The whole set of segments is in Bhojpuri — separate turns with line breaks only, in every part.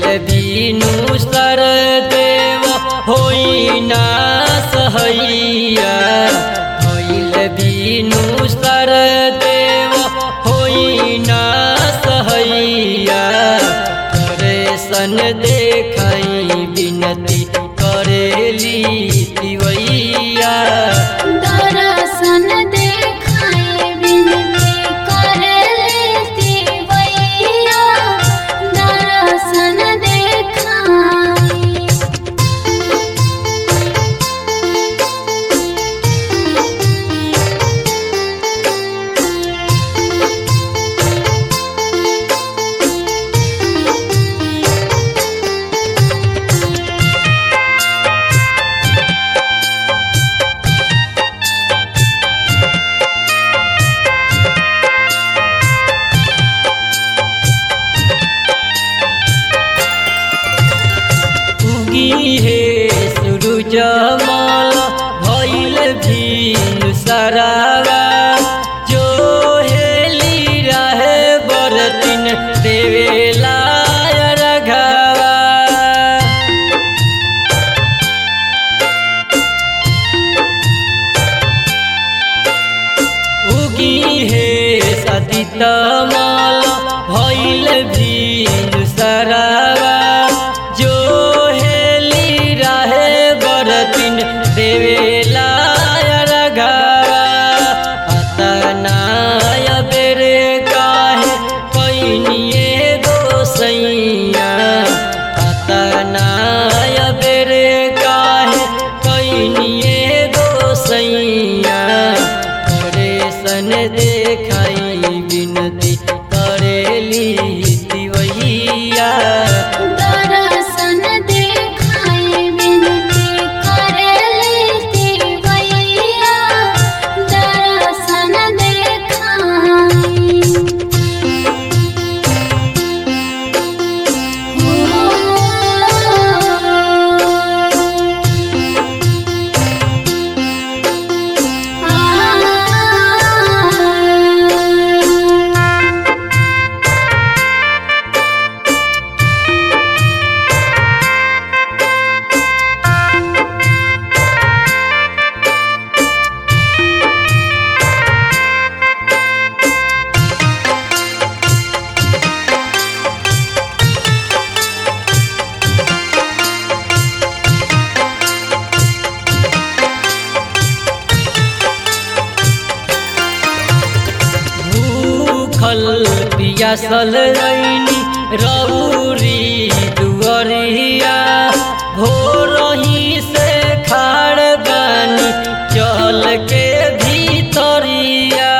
बीनु सर देव होई ना सहैया भइल बीनु सर देव होई ना सहैया करे सन देखई बिनती करेली तिवैया
दर्शन देखाए बिनती कर लेती वैया दर्शन देखाए
उगी हे सूरज माल भइल भीन सरागा जो हेली रहे बरतिन देवेला रघावा उगी हे सदित माल भइल भीन सरावा जो हेली रहे बरतिन देवेला रघावा अतनाय बेरे काहे पैनिए गोसैया अतनाय बेरे काहे पैनिए गोसैया करे सन देखाई बिनती करेली तिवैया
दर्शन देखाए बिनती कर लेती वैया दर्शन देखाए
भूखल पियासल रैनी रौरी दुअरिया भोरही से खाड़ बानी चल के भीतरिया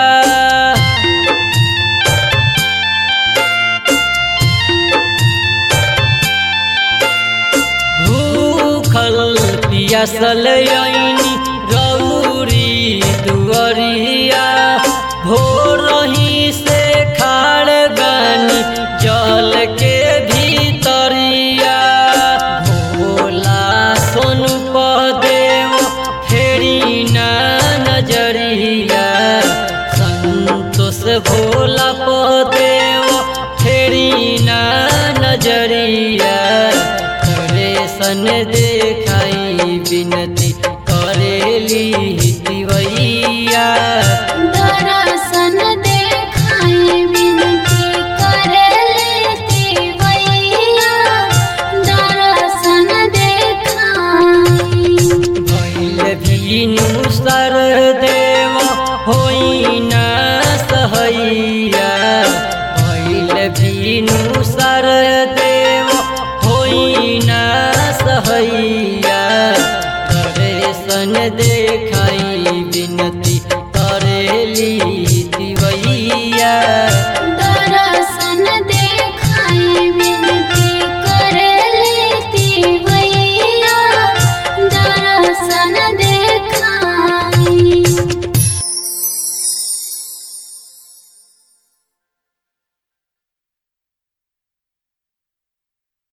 भूखल पियासल रैनी रौरी दुअरिया भोरही से खाड़ बानी जल के भीतरिया भोला सोनु पदेव फेरी ना नजरिया संतोष भोला पदेव फेरी ना नजरिया करे सन देखाई बिनती करेली तिवैया
दर्शन देखाए बिनती कर लेती वैया दर्शन देखाए
भइल भीनु सर देव होइ ना सहैया भइल भीनु सर देव होइ ना सहैया करे सन देखाई बिनती करेली